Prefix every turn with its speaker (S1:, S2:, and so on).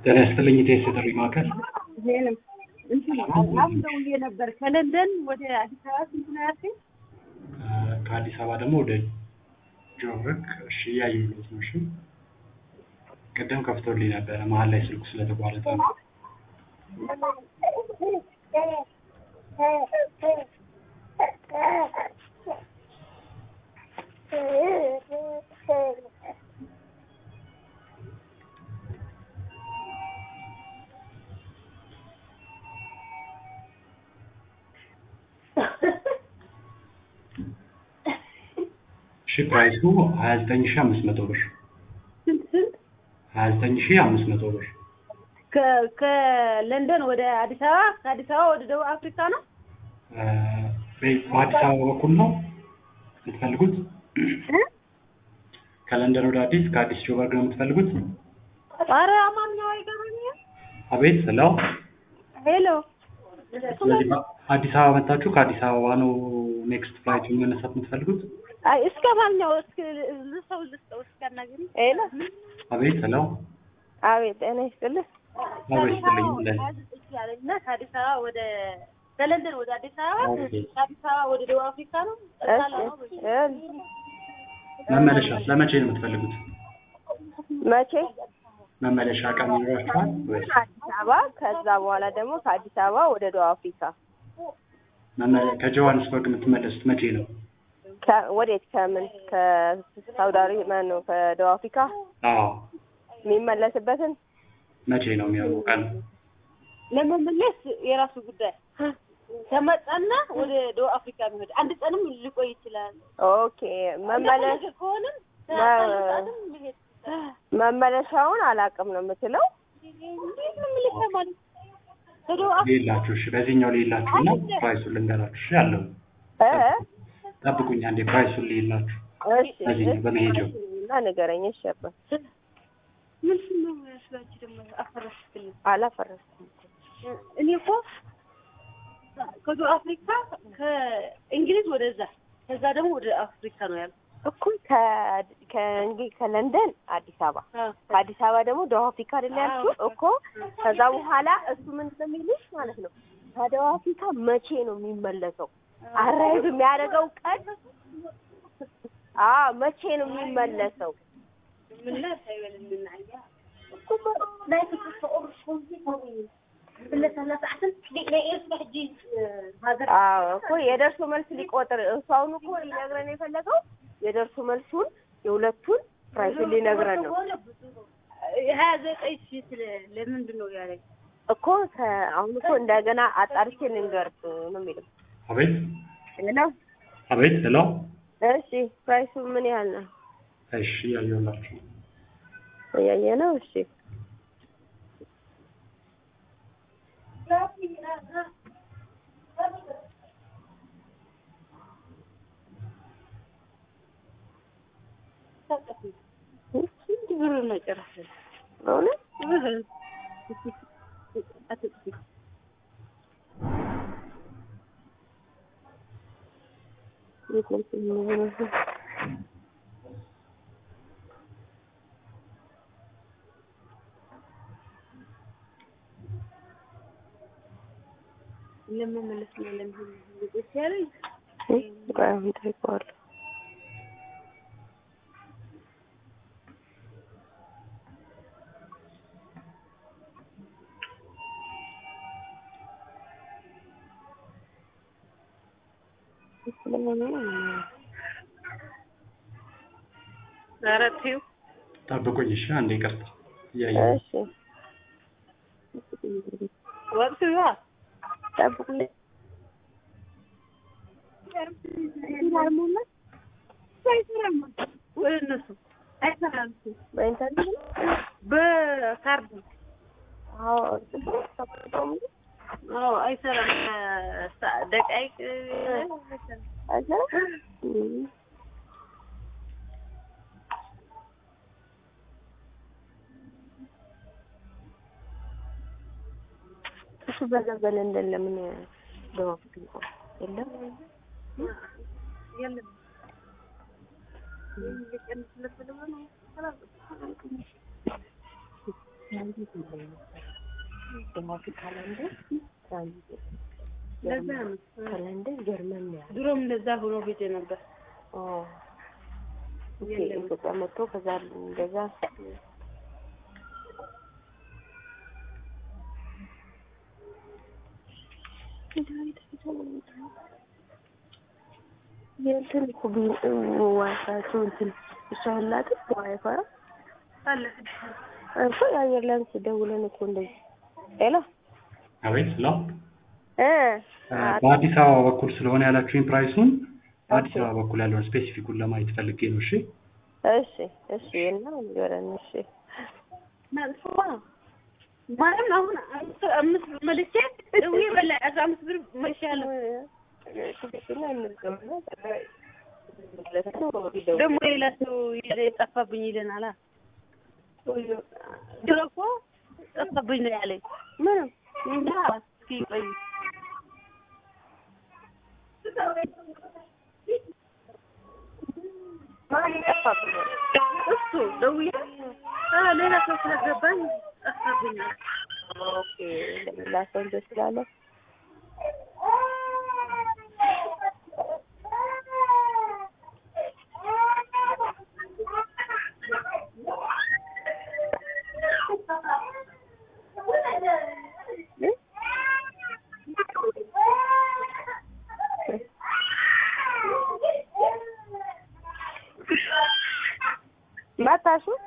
S1: ጤና ይስጥልኝ ኢቴስ የጥሪ ማዕከል
S2: ዜንም እንትን አሁን ደውዬ ነበር ከለንደን ወደ አዲስ አበባ ስንት ነው ያልከኝ?
S1: ከአዲስ አበባ ደግሞ ወደ ጆርክ እሺ እያየሁት ነው እሺ ቅድም ከፍቶልኝ ነበረ መሀል ላይ ስልኩ ስለተቋረጠ ነው እሺ ፕራይሱ ሀያ ዘጠኝ ሺ አምስት መቶ ብር
S2: ስንት ስንት?
S1: ሀያ ዘጠኝ ሺ አምስት መቶ ብር
S2: ከ- ከለንደን ወደ አዲስ አበባ ከአዲስ አበባ ወደ ደቡብ አፍሪካ ነው።
S1: እ፣ በ- በአዲስ አበባ በኩል ነው የምትፈልጉት
S2: እ?
S1: ከለንደን ወደ አዲስ ከአዲስ ጆበርግ ነው የምትፈልጉት
S2: ኧረ አማርኛው አይገባኝም።
S1: አቤት ስለው
S2: ሄሎ
S1: ስለዚህ አዲስ አበባ መታችሁ ከአዲስ አበባ ነው ኔክስት ፍላይት መነሳት የምትፈልጉት
S2: አይ እስከ ማንኛው እስከ ልሰው ልስጠው እስከናገኝ ሄሎ
S1: አቤት ስለው
S2: አቤት ጤና ይስጥልህ።
S1: አቤት ስጥልኝ እንደዚህ
S2: እና ከአዲስ አበባ ወደ ከለንደን ወደ አዲስ አበባ
S1: ኦኬ።
S2: ከአዲስ አበባ ወደ ደቡብ አፍሪካ ነው።
S1: መመለሻ ለመቼ ነው የምትፈልጉት
S3: መቼ?
S1: መመለሻ ቀን ይኖራችኋል ወይስ
S3: አዲስ አበባ ከዛ በኋላ ደግሞ ከአዲስ አበባ ወደ ደቡብ አፍሪካ
S1: መመለ- ከጆሃንስበርግ የምትመለሱት መቼ ነው
S3: ከ- ወዴት? ከምን ከሳውዲ አረቢያ ማን ነው ከደቡብ አፍሪካ
S1: አዎ
S3: የሚመለስበትን
S1: መቼ ነው የሚሆነው ቀን
S2: ለመመለስ የራሱ ጉዳይ ከመጣና ወደ ደቡብ አፍሪካ የሚሄድ አንድ ቀንም ሊቆይ ይችላል።
S3: ኦኬ መመለስ
S2: ከሆነም
S3: መ-
S2: መሄድ
S3: መመለሻውን አላውቅም ነው የምትለው
S2: እንዴት ነው የምልህ ማለት ከደቡብ አፍሪካ
S1: ሌላችሁ እሺ በዚህኛው ሌላችሁ እና ፕራይሱን ልንገራችሁ እሺ ያለው
S3: እ?
S1: ጠብቁኝ አንዴ ፕራይሱን ሌላችሁ
S3: እሺ
S1: በዚህኛው በመሄጃው
S3: እና ንገረኝ እሺ አባ
S2: ምንድን ነው ያስባችሁ ደግሞ አፈረስክልኝ።
S3: አላፈረስኩም
S2: እኔ እኮ ከደቡብ አፍሪካ ከእንግሊዝ ወደዛ ከዛ ደግሞ ወደ አፍሪካ ነው ያልኩት።
S3: እኮ ከ- ከእንግዲህ ከለንደን አዲስ አበባ ከአዲስ አበባ ደግሞ ደቡብ አፍሪካ አይደል ያልኩት እኮ ከዛ በኋላ እሱ ምን እንደሚልሽ ማለት ነው ከደቡብ አፍሪካ መቼ ነው የሚመለሰው አራይዝ የሚያደርገው ቀን አዎ መቼ ነው የሚመለሰው
S2: ምን ላይ ሳይበልልን አያ
S4: ናይ ፍትሕ ቁርሽ ብለሰላሳዕትን ናይ ኤርትራ ሕጂ ሃገር
S3: አዎ እኮ የደርሶ መልስ ሊቆጥር እሱ አሁን እኮ ሊነግረን የፈለገው የደርሶ መልሱን የሁለቱን ፕራይሱን ሊነግረን ነው
S2: ሀያ ዘጠኝ ሺህ ስለ ለምንድን ነው ያለኝ?
S3: እኮ ከ- አሁን እኮ እንደገና አጣርቼ ልንገርህ ነው የሚለው
S1: አቤት
S3: ሄሎ
S1: አቤት ሄሎ
S3: እሺ ፕራይሱ ምን ያህል ነው
S1: እሺ ያየሁላችሁ
S3: እያየ ነው እሺ
S2: ስንት ብር ነው ጨረሰ?
S3: በእውነት የት ነው የሚሆነው?
S2: ለመመለስ ነው ለምን ልቆስ ያለኝ?
S3: እ? ቆይ አሁን ጠይቀዋለሁ
S2: ኧረ ተይው
S1: ጠብቁኝ እሺ አንዴ ይቅርታ እያየሁ
S3: እሺ
S2: ወቅቱ ያ
S3: ጠብቁኝ
S2: ወደ እነሱ አይሰራም እሱ።
S3: በኢንተርኔት
S2: በካርድ
S3: አዎ
S2: አዎ አይሰራም። ከሳ- ደቃይቅ
S3: አይሰራም እም። እሱ በዛ በለንደን ለምን ደቡብ አፍሪካ የለም
S2: የለም
S3: ትራንዚት ላይ ነበረ ደቡብ አፍሪካ ለንደን ትራንዚት
S2: ለዛ ነው
S3: ከለንደን ጀርመን ነው ያለው።
S2: ድሮም እንደዛ ሆኖ ሄጄ ነበር።
S3: ኦ ኦኬ
S2: የለም።
S3: ኢትዮጵያ መጥቶ ከዛ እንደዛ የእንትን እኮ ቢ- ዋይፋያቸው እንትን እሷ ያላትም ዋይፋይ
S2: አለ
S3: እኮ የአየር ላይ ደውለን እኮ እንደዚህ ሄሎ
S1: አቤት ሄሎ
S3: እ
S1: በአዲስ አበባ በኩል ስለሆነ ያላችሁኝ ፕራይሱን በአዲስ አበባ በኩል ያለውን ስፔሲፊኩን ለማየት ፈልጌ ነው። እሺ
S3: እሺ እሺ እና ንገረን እሺ
S2: መጥፎ ማለት አሁን አምስት አምስት ብር መልሼ ደውዬ በላ አስራ አምስት ብር መልሻለሁ።
S3: ትክክል እንዝገምና
S2: ደግሞ ሌላ ሰው ጠፋብኝ ይለናል። ድሮ እኮ ጠፋብኝ ነው ያለኝ።
S3: ምንም
S2: እንጃ እስኪ ቆይ
S3: ማን ጠፋብኝ
S2: እሱ ደውዬ አ ሌላ ሰው ስለገባኝ ጠፋብኝ አለ።
S3: ኦኬ ለሌላ ሰው እንደው ስላለ መጣሹ